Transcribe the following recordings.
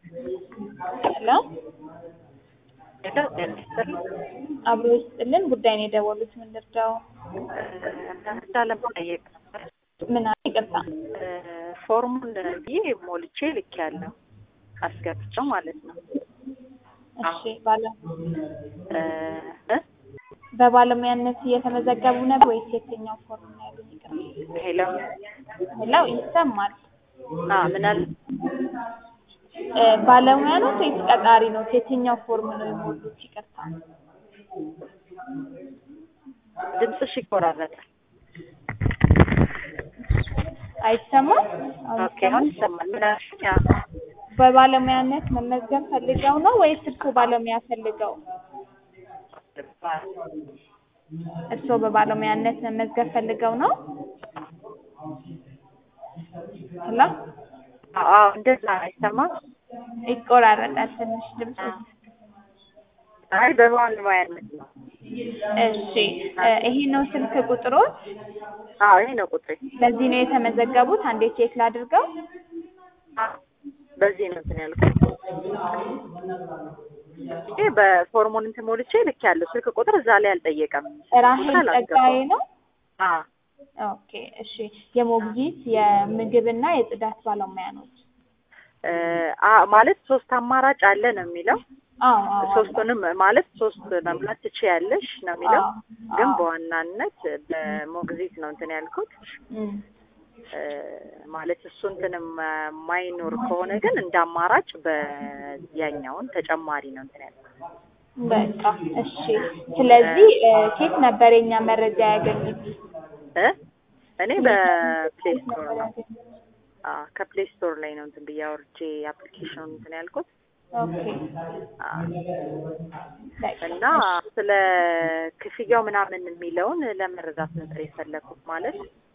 ሄሎ አብሮ ይስጥልን። ጉዳይ ነው የደወሉት። ምን ልርዳው? እርዳ ለመጠየቅ ነበር። ምን አለ? ይቅርታ። ፎርሙን ብዬ ሞልቼ ልኬያለሁ አስገብቼው ማለት ነው። እሺ ባለ እ በባለሙያነት እየተመዘገቡ ነበር ወይስ የትኛው ፎርም ነው ያሉኝ? ይቅርታ። ሄሎ ሄሎ ይሰማል። አ ምን አለ? እ ባለሙያ ነው ወይስ ቀጣሪ ነው? የትኛው ፎርም ነው የሞሉት? ይቅርታ። ድምፅሽ ይቆራረጣል። አይሰማም? አሁን ኦኬ አሁን ይሰማል። ምን አልሽኝ? አ በባለሙያነት መመዝገብ ፈልገው ነው ወይስ እርስዎ ባለሙያ ፈልገው? እርስዎ በባለሙያነት መመዝገብ ፈልገው ነው? ሄሎ አዎ እንደዛ አይሰማም። ይቆራረጣል ትንሽ ድምፅ። አይ በባለሙያነት ነው። እሺ እ ይሄ ነው ስልክ ቁጥሮት? አዎ ይሄ ነው ቁጥሬ። ለዚህ ነው የተመዘገቡት? አንዴ ቼክ ላድርገው። አዎ፣ በዚህ ነው እንትን ያልኩት። ይሄ በፎርሙን እንትን ሞልቼ ልኬያለሁ። ስልክ ቁጥር እዛ ላይ አልጠየቀም። ራሄል ጸጋዬ ነው? አዎ ኦኬ እሺ። የሞግዚት የምግብና የጽዳት ባለሙያ ነው? እ አ ማለት ሶስት አማራጭ አለ ነው የሚለው። አዎ አዎ ሶስቱንም ማለት ሶስት መምላት ትችያለሽ ነው የሚለው። አዎ፣ ግን አዎ። በዋናነት በሞግዚት ነው እንትን ያልኩት። እም፣ እ ማለት እሱ እንትን የማይኖር ከሆነ ግን እንደ አማራጭ በያኛውን ተጨማሪ ነው እንትን ያልኩት። በቃ እሺ። ስለዚህ እ ኬት ነበር የኛ መረጃ ያገኙት? እ እኔ በፕሌይ ስቶር ነው አ ከፕሌይ ስቶር ላይ ነው እንትን ብዬ አውርጄ አፕሊኬሽኑን እንትን ያልኩት ኦኬ አ በቃ እና ስለ ክፍያው ምናምን የሚለውን ለመረዳት ነበር የፈለኩት። ማለት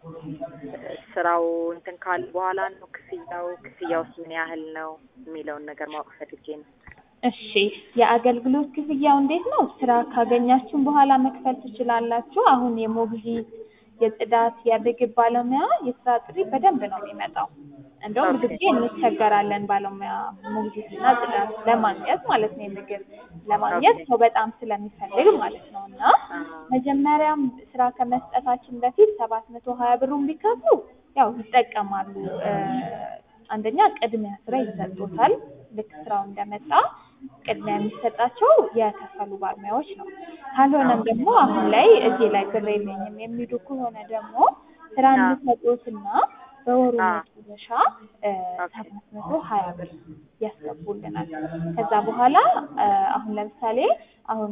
ስራው እንትን ካል በኋላ ነው ክፍያው ክፍያውስ ምን ያህል ነው የሚለውን ነገር ማወቅ ፈልጌ ነው። እሺ የአገልግሎት ክፍያው እንዴት ነው? ስራ ካገኛችሁም በኋላ መክፈል ትችላላችሁ። አሁን የሞግዚት የጽዳት የምግብ ባለሙያ የስራ ጥሪ በደንብ ነው የሚመጣው። እንደውም ብዙ ጊዜ እንቸገራለን ባለሙያ ሞግዚትና ጽዳት ለማግኘት ማለት ነው። የምግብ ለማግኘት ሰው በጣም ስለሚፈልግ ማለት ነው። እና መጀመሪያም ስራ ከመስጠታችን በፊት ሰባት መቶ ሀያ ብሩን ቢከፍሉ ያው ይጠቀማሉ። እ አንደኛ ቅድሚያ ስራ ይሰጡታል። ልክ ስራው እንደመጣ ቅድሚያ የሚሰጣቸው የከፈሉ ባለሙያዎች ነው። ካልሆነም ደግሞ አሁን ላይ እዚህ ላይ ብር የለኝም የሚሉ ከሆነ ደግሞ ስራ እንሰጦትና በወሩ መጨረሻ እ ሰባት መቶ ሀያ ብር ያስገቡልናል። ከዛ በኋላ እ አሁን ለምሳሌ አሁን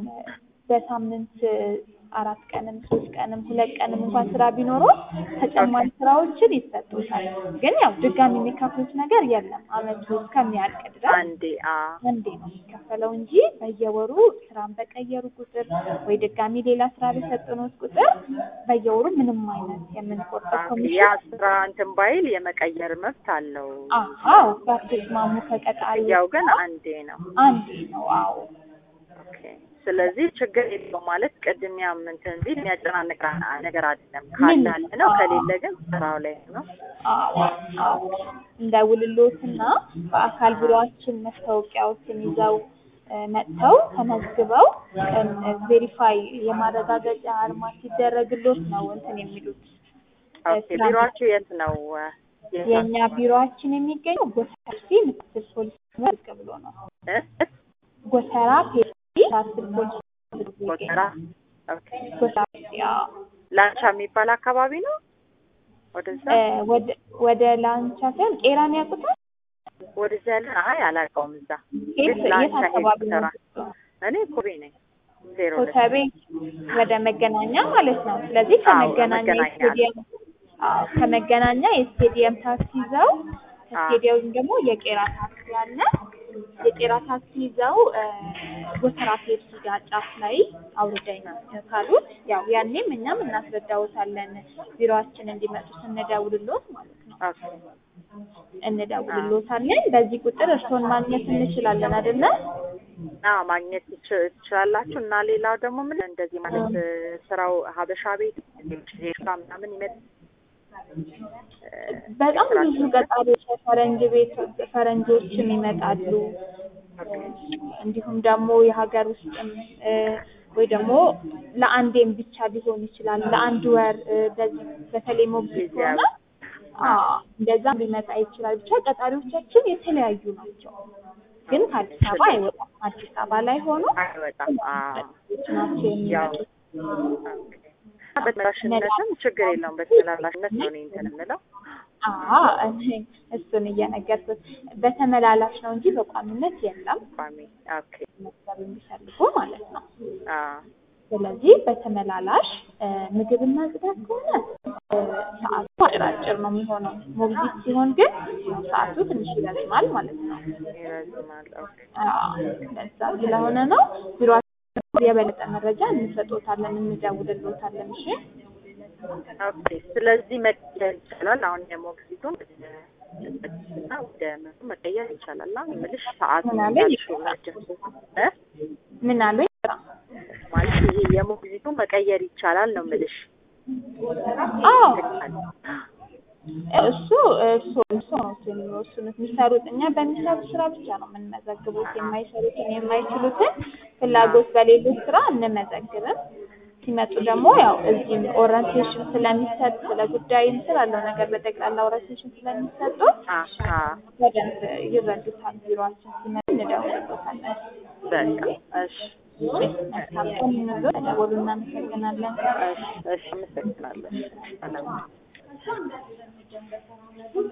በሳምንት አራት ቀንም ሶስት ቀንም ሁለት ቀንም እንኳን ስራ ቢኖረው ተጨማሪ ስራዎችን ይሰጡታል። ግን ያው ድጋሚ የሚከፍሉት ነገር የለም። አመቱ እስከሚያልቅ ድረስ አንዴ አ አንዴ ነው የሚከፈለው እንጂ በየወሩ ስራን በቀየሩ ቁጥር ወይ ድጋሚ ሌላ ስራ በሰጠኖት ቁጥር በየወሩ ምንም አይነት የምንቆርጠው ያ ኮሚሽን ስራ እንትን ባይል የመቀየር መብት አለው። አዎ ባትስማሙ ከቀጣሪ ያው ግን አንዴ ነው። አንዴ ነው። አዎ ኦኬ። ስለዚህ ችግር የለውም ማለት ቅድሚያም እንትን ቢል የሚያጨናንቅ ነገር አይደለም። ካለ አለ ነው፣ ከሌለ ግን ስራው ላይ ነው። አዎ አዎ እንደውልሎትና በአካል ቢሮአችን መስታወቂያዎችን ይዘው እ መጥተው ተመዝግበው ቬሪፋይ የማረጋገጫ አርማ ሲደረግሎት ነው እንትን የሚሉት። ኦኬ። ቢሮአችሁ የት ነው? የት ነው? የእኛ ቢሮአችን የሚገኘው ጎተራ ፔፕሲ ምክትል ፖሊስ ዝቅ ብሎ ነው። እ? ጎተራ ፔፕሲ ምክትል ፖሊስ ዝቅ ብሎ ጎተራ። ይገኛል። ኦኬ። ጎተራ ፔፕሲ አዎ። ላንቻ የሚባል አካባቢ ነው። ወደዛ እ ወደ ወደ ላንቻ ሳይሆን ቄራን ያውቁታል? ወደዛ ያለ አይ አላውቀውም። እዛ የት ግን ላንቻ የት አካባቢ ነው? ጎተራ። እኔ ኮቤ ነኝ። ዜሮ ሁለት ኮተቤ ወደ መገናኛ ማለት ነው። ስለዚህ አዎ፣ ከመገናኛ መገናኛ። የስቴዲየም አዎ፣ ከመገናኛ የስቴዲየም ታክሲ ይዘው ከስቴዲየም ደግሞ የቄራ ታክሲ አለ። የቄራ ታክሲ ይዘው እ ጎተራ ፔፕሲ ጋር ጫፍ ላይ አውርደኝ ካሉት ያው ያኔም እኛም እናስረዳውታለን ቢሮአችን እንዲመጡ ስንደውልሎት ማለት ነው። ኦኬ። እንደውልሎታለን። በዚህ ቁጥር እርስዎን ማግኘት እንችላለን አይደለ? አዎ ማግኘት ትች- ትችላላችሁ። እና ሌላው ደግሞ ምን እንደዚህ ማለት እ ስራው ሀበሻ ቤት ዜጋ ምናምን ይመጣ በጣም ብዙ ቀጣሪዎች ፈረንጅ ቤት ፈረንጆችም ይመጣሉ። እንዲሁም ደግሞ የሀገር ውስጥም እ ወይ ደግሞ ለአንዴም ብቻ ሊሆን ይችላል ለአንድ ወር እ በዚህ በተለይ ሞግዚት ከሆነ አዎ እንደዛም ሊመጣ ይችላል። ብቻ ቀጣሪዎቻችን የተለያዩ ናቸው። ግን ከአዲስ አበባ አይወጣም። አዲስ አበባ ላይ ሆኖ አይወጣም። አዎ ናቸው ያው የሚመጡት። በተመላሽነትም ችግር የለውም። በተመላላሽነት ነው እኔ እንትን የምለው። አዎ እኔ እሱን እየነገርኩት በተመላላሽ ነው እንጂ በቋሚነት የለም። ቋሚ ኦኬ። መዝገብ የሚፈልጉ ማለት ነው። አዎ ስለዚህ በተመላላሽ እ ምግብና ጽዳት ከሆነ እ ሰዓቱ አጭር ነው የሚሆነው። ሞግዚት ሲሆን ግን ሰዓቱ ትንሽ ይረዝማል ማለት ነው። ይረዝማል። ኦኬ አዎ ለዛ ስለሆነ ነው ቢሮአችን የበለጠ መረጃ እንሰጦታለን፣ እንደውልሎታለን። እሺ ኦኬ። ስለዚህ መቀየር ይቻላል። አሁን የሞግዚቱን እና ወደ ምኑ መቀየር ይቻላል። እና የምልሽ ሰዓቱ ምን አለ? ያልሽው ረጅም እ ምን አሉኝ? ማለት ይሄ የሞግዚቱ መቀየር ይቻላል ነው የምልሽ። አዎ እሱ እሱ እሱ ነው እሱ የሚወስኑት የሚሰሩት። እኛ በሚሰሩት ስራ ብቻ ነው የምንመዘግቡት። የማይሰሩትን የማይችሉትን ፍላጎት በሌሉት ስራ እንመዘግብም። ሲመጡ ደግሞ ያው እዚህም ኦሪንቴሽን ስለሚሰጥ ስለ ጉዳይም ስላለው ነገር በጠቅላላ ኦሪንቴሽን ስለሚሰጡ አሀ በደንብ ይረዱታል። ቢሮአችን ሲመጡ እንደውልሎታለን። በቃ እሺ መልካም ቀን ይሁንልዎት። ደውሉ። እናመሰግናለን። እሺ እሺ፣ አመሰግናለሁ። ሰላም